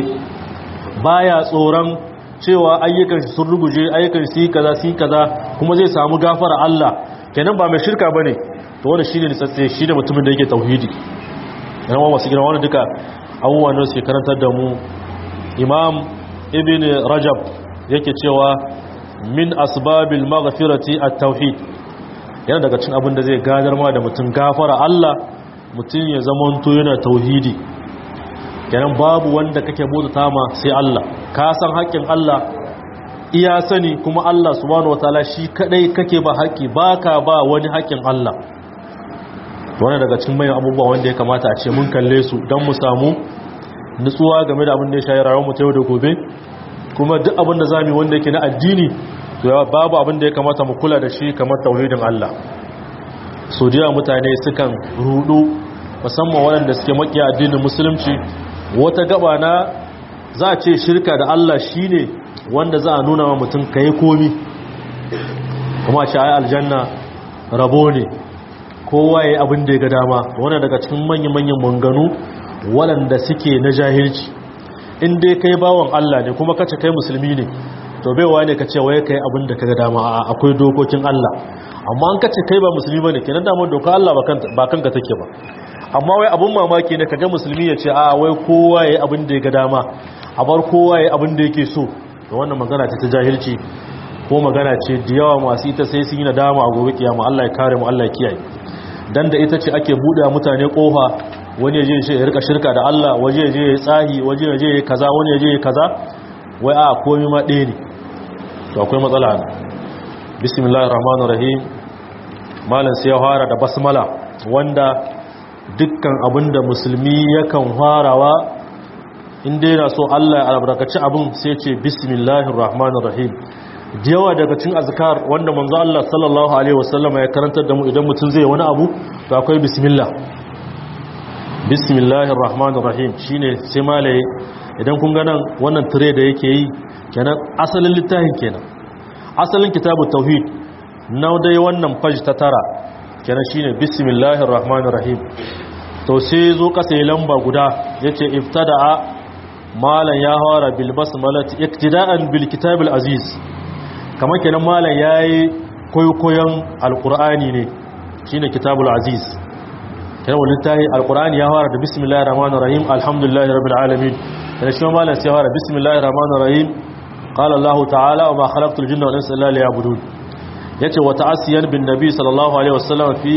baya tsoron cewa ayyukan sun ruguje ayyukan su kaza su kaza kuma zai samu gafara Allah kenan ba mai shirka bane to wanda shine nitsatse shine mutumin da yake tauhidi yana wasu gina wannan duka abubuwan da suke karantar da mu imam ibn rajab yake cewa min asbabil maghfirati at-tauhid yana daga cikin abin da zai gadar ma da mutum gafara Allah mutum ya zamanto yana tauhidi kenan babu wanda kake bauta ma sai Allah ka san haƙƙin Allah iya sani kuma Allah subhanahu wataala shi kadai kake ba haƙƙi baka ba wani haƙƙin Allah wannan daga cikin manyan abubuwa wanda ya kamata a ce mun kalle su don mu samu nutsuwa game da abin da ya shayi rayuwar mu ta yau da gobe kuma duk abin da zamu wanda yake na addini to babu abin da ya kamata mu kula da shi kamar tauhidin Allah so da mutane sukan rudu musamman waɗanda suke makiya addinin musulunci wata gaba na za a ce shirka da Allah shi ne wanda za a nuna wa mutum ka yi komi kuma shi ayi aljanna rabo ne kowa ya yi abin da ya ga dama wanda daga cikin manyan-manyan manganu waɗanda suke na jahilci in dai kai bawan Allah ne kuma kace kai musulmi ne to baiwa ne ka ce waye kai abin da ka ga dama akwai dokokin Allah amma an kace kai ba musulmi bane kenan da doka Allah ba kanka take ba amma wai abun mamaki ne kaga musulmi ya ce a wai kowa yayi abin da ya ga dama a bar kowa yayi abin da yake so to wannan magana ce ta jahilci ko magana ce da yawa masu ita sai sun yi nadama a gobe kiyama Allah ya kare mu Allah ya kiyaye dan da ita ce ake bude mutane kofa wani ya je ya rika shirka da Allah waje ya je ya tsahi waje ya je ya kaza wani ya je ya kaza wai a komai ma ɗaya ne to akwai matsala ne bismillahir rahmanir rahim malam sai ya fara da basmala wanda dukkan abinda musulmi yakan farawa inda yana so Allah ya albarkaci abin sai ce bismillahir rahmanir rahim yawa daga cikin azkar wanda manzo Allah sallallahu alaihi wasallam ya karantar da mu idan mutum zai wani abu to akwai bismillah bismillahir rahmanir rahim shine sai malai idan kun ga nan wannan tire da yake yi kenan asalin littafin kenan asalin kitabut tauhid na dai wannan page ta tara kenan shine bismillahir rahmanir rahim to sai zo kasa ya lamba guda yace iftada'a malan ya hawara bil basmalati iktida'an bil kitabil aziz kamar kenan malan yayi koyokoyon alqur'ani ne shine kitabul aziz kenan wannan tahi alqur'ani ya hawara da bismillahir rahmanir rahim alhamdulillahi rabbil alamin kenan shi malan sai hawara bismillahir rahmanir rahim qala allah ta'ala wa ma khalaqtul jinna wal insa illa liya'budun yace wa ta'asiyan bin nabi sallallahu alaihi wasallam fi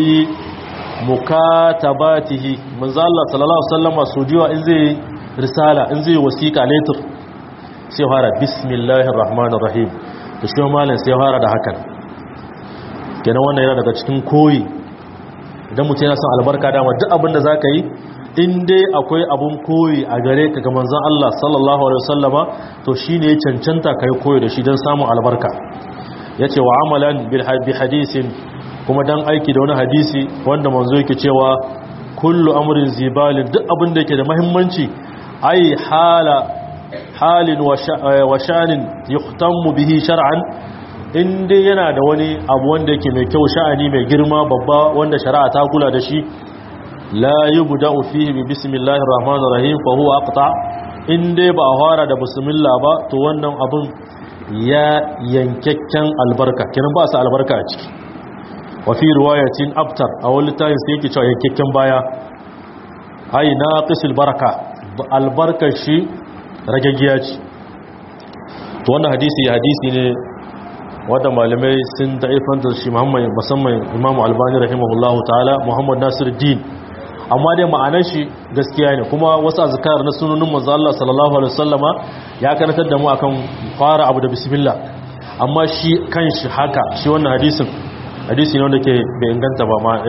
mukatabatihi manzo Allah sallallahu alaihi wasallam sujiwa in zai risala in zai wasiqa letter sai fara bismillahir rahmanir rahim to shi malam sai fara da hakan kenan wannan yana daga cikin koyi idan mutum yana son albarka dama duk abin da zaka yi in dai akwai abun koyi a gare ka ga manzon Allah sallallahu alaihi wasallama to shine ya cancanta kai koyi da shi don samun albarka ya ce wa amalan bi hadisin kuma dan aiki da wani hadisi wanda manzo yake cewa kullu amrin zibalin duk abin da yake da muhimmanci ai hala halin wa sha'anin yuhtammu bihi shar'an inda yana da wani abu wanda yake mai kyau sha'ani mai girma babba wanda shari'a ta kula da shi la yubda'u fihi bi bismillahir rahmanir rahim fa huwa aqta inda ba a fara da bismillah ba to wannan abun ya yankakken albarka kiran ba su albarka a ciki wa fi riwayatin abtar a wani tayin sai yake cewa yankakken baya ai naqisul baraka albarkar shi ragaggiya ce to wannan hadisi hadisi ne wanda malamai sun da'ifanta shi muhammad musamman imamu albani rahimahullahu ta'ala muhammad nasir din amma dai ma'anar shi gaskiya ne kuma wasu azkar na sunanin manzo Allah sallallahu alaihi wasallama ya karantar da mu akan fara abu da bismillah amma shi kanshi haka shi wannan hadisin hadisi ne wanda ke bai inganta ba ma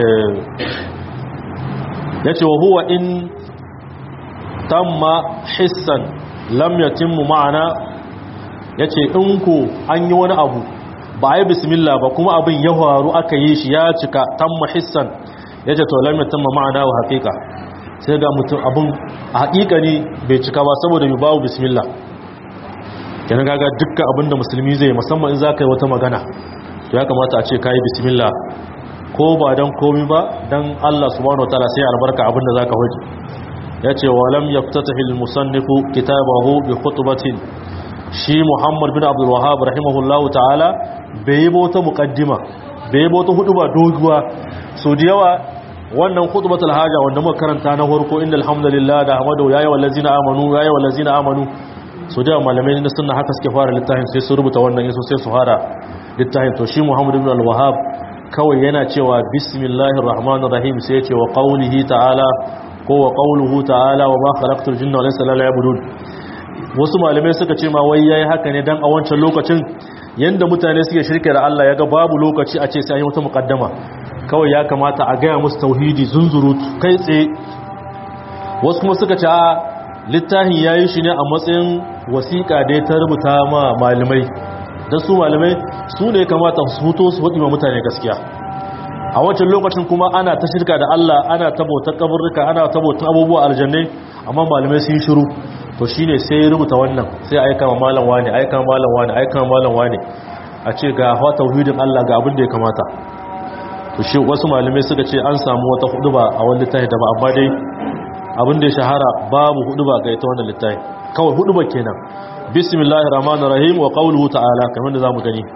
yace wa huwa in tamma hissan lam yatimmu ma'ana yace in ko an yi wani abu ba a yi bismillah ba kuma abin ya faru aka yi shi ya cika tamma hissan yace to lam yatimma ma'ana wa haqiqa sai ga mutum abin a haƙiƙa ne bai cika ba saboda bai bawo bismillah kenan kaga dukkan abin da musulmi zai musamman in zaka yi wata magana to ya kamata a ce kai bismillah ko ba dan komi ba dan Allah subhanahu wataala sai albarka abin da zaka hoji yace wa lam yaftatahi al-musannifu kitabahu bi khutbatin shi Muhammad bin Abdul Wahhab rahimahullahu ta'ala bai yi bota muqaddima bai yi bota huduba doguwa so da yawa wannan khutbatul haja wanda muka karanta na farko innal hamdalillah da hamadu yayi wallazina amanu yayi wallazina amanu so da malamai na sunna haka suke fara littafin sai su rubuta wannan yaso sai su fara littafin to shi Muhammad ibn al-Wahhab kawai yana cewa bismillahir rahmanir rahim sai ya ce wa qawlihi ta'ala ko wa qawluhu ta'ala wa ma khalaqtul jinna wal insa illa liya'budun wasu malamai suka ce ma wai yayi haka ne dan a wancan lokacin yanda mutane suke shirke da Allah yaga babu lokaci a ce sai an yi wata muqaddama kawai ya kamata a gaya musu tauhidi zunzurutu kai tsaye wasu kuma suka ce a littafin yayi shi ne a matsayin wasiƙa da ta rubuta ma malamai dan su malamai su ne kamata su fito su faɗi ma mutane gaskiya a wancan lokacin kuma ana ta shirka da Allah ana ta bautar kaburruka ana ta bautar abubuwa aljannai amma malamai sun shiru to shine sai ya rubuta wannan sai aika ma malam wani aika ma malam wani aika ma malam wani a ce ga hawa tauhidin Allah ga abin da ya kamata to shi wasu malamai suka ce an samu wata huduba a wani littafi da ba amma dai abin da ya shahara babu huduba ga ita wannan littafi kawai huduba kenan bismillahir rahmanir rahim wa qawluhu ta'ala kamar da zamu gani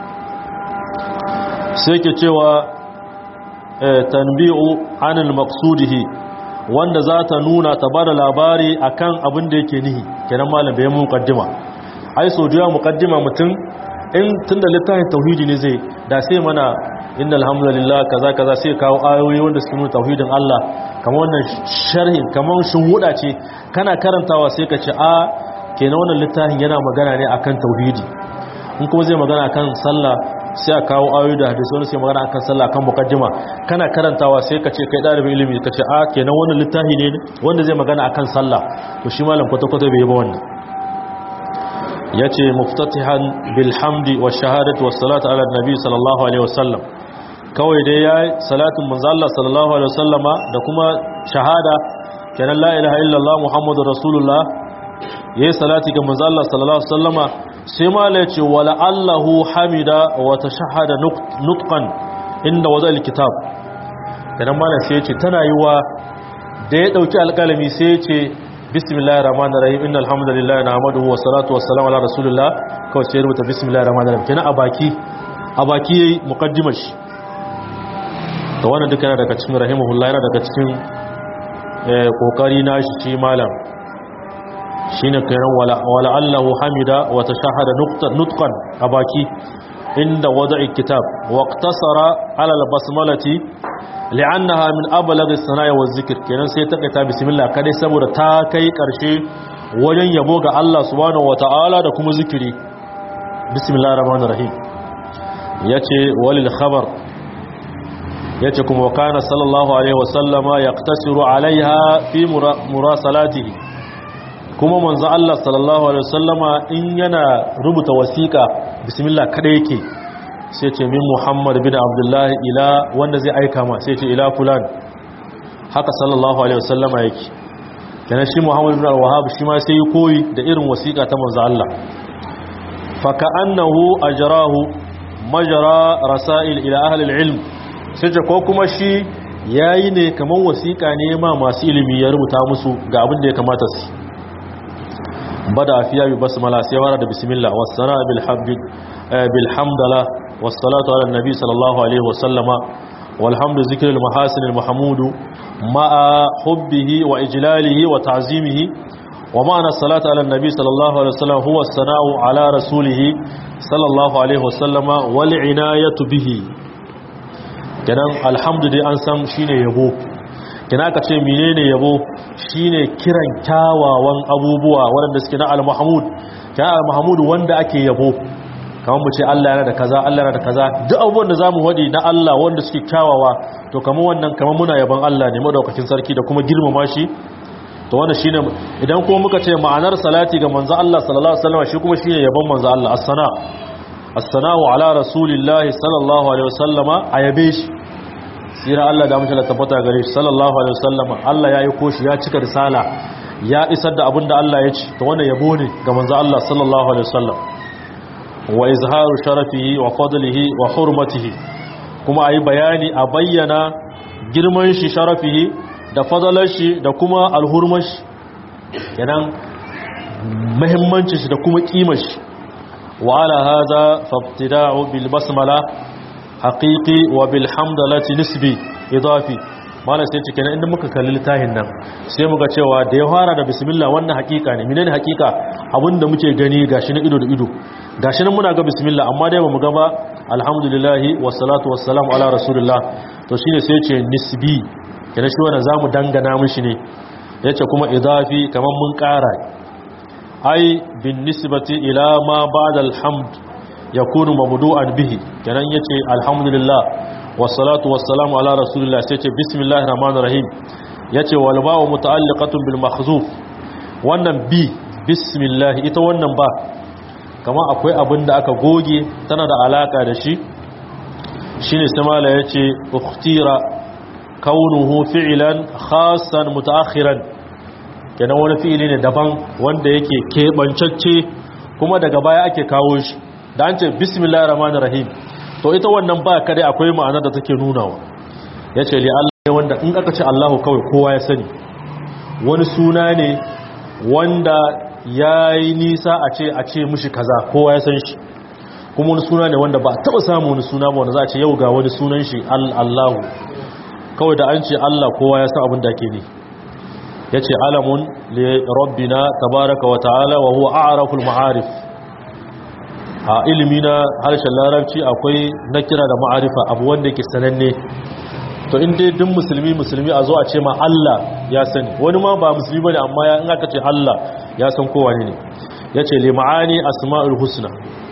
sai ke cewa tanbi'u anil maqsudihi wanda za ta nuna ta bada labari akan abin da yake nihi kenan malam bai mu muqaddima ai so da muqaddima mutum in tunda littafin tauhidi ne zai da sai mana innal hamdalillah kaza kaza sai kawo ayoyi wanda su nuna tauhidin Allah kamar wannan sharhin kamar shinwuda ce kana karantawa sai ka ce a kenan wannan littafin yana magana ne akan tauhidi in kuma zai magana akan sallah sai a kawo ayoyi da hadisi wani sai magana akan sallah akan mukaddima kana karantawa sai ka ce kai dalibin ilimi ka ce a kenan wannan littafi ne wanda zai magana akan sallah to shi malam kwata kwata bai yi ba wannan yace muftatihan bil hamdi wash shahadati was salatu ala nabi sallallahu alaihi wasallam kawai dai yayi salatin manzo Allah sallallahu alaihi wasallama da kuma shahada kenan la ilaha illallah muhammadur rasulullah yayi salati ga manzo Allah sallallahu alaihi wasallama sai mala yace wala allahu hamida wa tashahhada nutqan inda waza alkitab kenan mala sai yace tana yiwa da ya dauki alkalami sai yace bismillahir rahmanir rahim innal hamdalillahi nahmaduhu wa salatu wassalamu ala rasulillah kawai sai rubuta bismillahir rahmanir rahim kenan a baki a baki yayi muqaddimar shi to wannan duka yana daga cikin rahimahullah yana daga cikin kokari na shi shi malam shine kiran wala allahu hamida wa tashahada nutqan abaki inda wada'i kitab wa iqtasara ala albasmalati li'annaha min ablagh as-sana'i wa zikr kenan sai ta kaita bismillah kadai saboda ta kai karshe wajen yabo ga Allah subhanahu wata'ala da kuma zikiri bismillahir rahmanir rahim yace walil khabar yace kuma kana sallallahu alaihi wasallama yaqtasiru alaiha fi murasalatihi kuma manzo Allah sallallahu alaihi wasallama in yana rubuta wasiqa bismillah kada yake sai ce min Muhammad bin Abdullah ila wanda zai aika ma sai ce ila fulan haka sallallahu alaihi wasallama yake kana shi Muhammad ibn al-Wahhab shi ma sai koyi da irin wasiƙa ta manzo Allah fa ka'annahu ajrahu majra rasail ila ahli al-ilm sai ko kuma shi yayi ne kaman wasiƙa ne ma masu ilimi ya rubuta musu ga abin da ya kamata su bada fiya bi basmala sai fara da bismillah was-sana bil hamd bil hamdala was-salatu ala nabi sallallahu alaihi wa sallama والحمد ذكر المحاسن المحمود مع حبه وإجلاله وتعظيمه ومعنى الصلاة على النبي صلى الله عليه وسلم هو الثناء على رسوله صلى الله عليه وسلم والعناية به kenan alhamdu dai an san shine yabo kina ka ce menene yabo shine kiran kyawawan abubuwa waɗanda suke na al-mahmud kana al-mahmud wanda ake yabo kamar mu ce Allah yana da kaza Allah yana da kaza duk abubuwan da zamu wadi na Allah wanda suke kyawawa to kamar wannan kamar muna yaban Allah ne madaukakin sarki da kuma girmama shi to wannan shine idan kuma muka ce ma'anar salati ga manzo Allah sallallahu alaihi wasallam shi kuma shine yaban manzo Allah as-sana as-sana'u ala rasulillahi sallallahu alaihi wasallama ayabe shi sira Allah da mutum tabbata gare shi sallallahu alaihi wasallama Allah ya yi koshi ya cika risala ya isar da abinda Allah ya ci to wannan yabo ne ga manzo Allah sallallahu alaihi wasallam wa izharu sharafihi wa fadlihi wa hurmatihi kuma ayi bayani a bayyana girman shi sharafihi da fadalar shi da kuma alhurmar shi kenan muhimmancin shi da kuma kimar shi wa ala hadha fabtida'u bil basmala haqiqi wa bil hamdalati nisbi idafi malam sai cikin inda muka kalli littafin nan sai muka cewa da ya fara da bismillah wannan hakika ne menene hakika abinda muke gani gashi na ido da ido gashi nan muna ga bismillah amma dai bamu ga ba alhamdulillah wassalatu wassalamu ala rasulillah to shine sai ce nisbi kana shi wannan zamu dangana mishi ne yace kuma idafi kaman mun kara ai bin nisbati ila ma ba'da alhamd yakunu mabdu'an bihi kenan yace alhamdulillah wassalatu wassalamu ala rasulillah sai ce bismillahir rahmanir rahim yace wal ba'u muta'alliqatun bil mahzuf wannan bi bismillah ita wannan ba kama akwai abin da aka goge tana da alaka da shi shine samala yace ukhtira kaunuhu fi'lan khassan mutaakhiran kenan wani fi'ili ne daban wanda yake kebancacce kuma daga baya ake kawo shi da an ce bismillahir rahmanir rahim to ita wannan ba kare akwai ma'anar da take nunawa yace li Allah wanda in aka ce Allahu kawai kowa ya sani wani suna ne wanda yayi nisa a ce a ce mishi kaza kowa ya san shi kuma wani suna ne wanda ba taba samu wani suna ba wanda za a ce yau ga wani sunan shi Allahu kawai da an ce Allah kowa ya san abin da ke ne yace alamun li rabbina tabaraka wa ta'ala wa huwa a'raful ma'arif a ilimi na harshen larabci akwai na kira da ma'arifa abu wanda ke sananne to in dai duk musulmi musulmi a zo a ce ma Allah ya sani wani ma ba musulmi bane amma ya in aka ce Allah ya san kowa ne yace li ma'ani asma'ul husna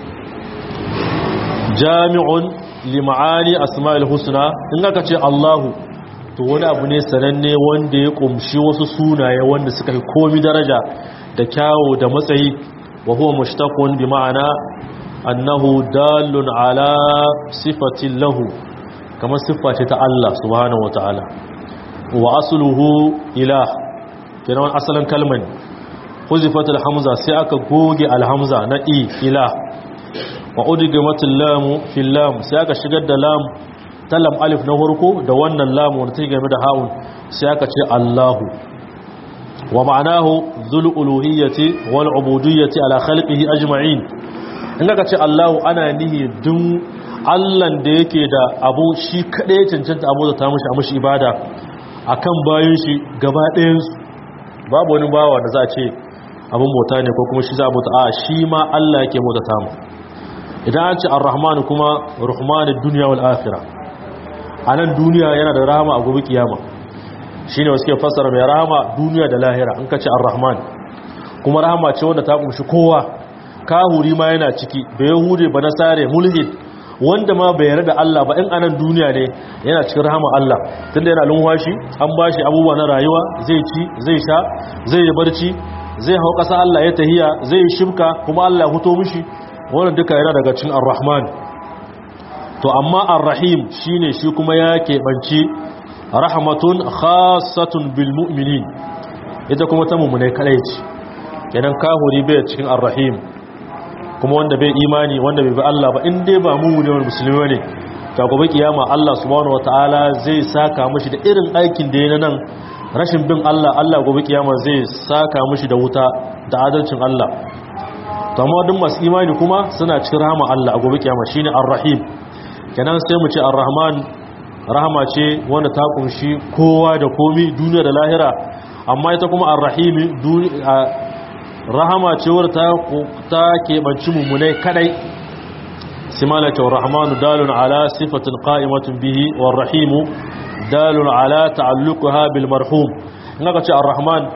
jami'un li ma'ani asma'ul husna in aka ce Allahu to wani abu ne sananne wanda ya kumshi wasu sunaye wanda suka fi komi daraja da kyawu da matsayi wa huwa mushtaqun bi ma'ana annahu dalun ala sifatin lahu kamar siffa ce ta Allah subhanahu wa ta'ala wa asluhu ilah kenan asalin kalman huzifat alhamza sai aka goge alhamza na i ilah wa udgimatul lam fil lam sai aka shigar da lam ta lam alif na farko da wannan lam wanda take game da haun sai aka ce Allahu wa ma'anahu dhul uluhiyyati wal ubudiyyati ala khalqihi ajma'in in ka ce Allahu ana nihi dun Allahn da yake da abu shi kaɗai ya cancanta abu da ta mashi a mashi ibada a kan bayan shi gaba ɗayansu babu wani bawa da za a ce abin bauta ne ko kuma shi za a bauta a shi ma Allah yake bauta ta mu idan an ce ar-rahman kuma rahmanin duniya wal akhirah a nan duniya yana da rahama a gobe kiyama shine wasu ke fassara mai rahama duniya da lahira in ka ce ar-rahman kuma rahama ce wanda ta kumshi kowa kahuri ma yana ciki da yahude ba nasare mulhid wanda ma bai yarda da Allah ba in anan duniya ne yana cikin rahama Allah tunda yana lunwashi an bashi abubuwa na rayuwa zai ci zai sha zai yi barci zai hau ƙasa Allah ya tahiya zai yi shibka kuma Allah huto mishi wannan duka yana daga cikin ar-rahman to amma ar-rahim shine shi kuma ya keɓanci rahmatun khassatun bil mu'minin ita kuma ta mummune kadai ce kenan kahuri bai cikin arrahim kuma wanda bai imani wanda bai bi Allah ba in dai ba mummune wani musulmi ne ta gobe kiyama Allah subhanahu wataala zai saka mishi da irin aikin da yana nan rashin bin Allah Allah gobe kiyama zai saka mishi da wuta da adalcin Allah to amma duk masu imani kuma suna cikin rahama Allah a gobe kiyama shine arrahim kenan sai mu ce arrahman rahama ce wanda ta kunshi kowa da komi duniya da lahira amma ita kuma arrahimi rahama ce wadda ta keɓanci mummunai kadai simalata rahmanu dalun ala sifatin qa'imatun bihi war rahimu dalun ala ta'alluqaha bil marhum in aka ce arrahman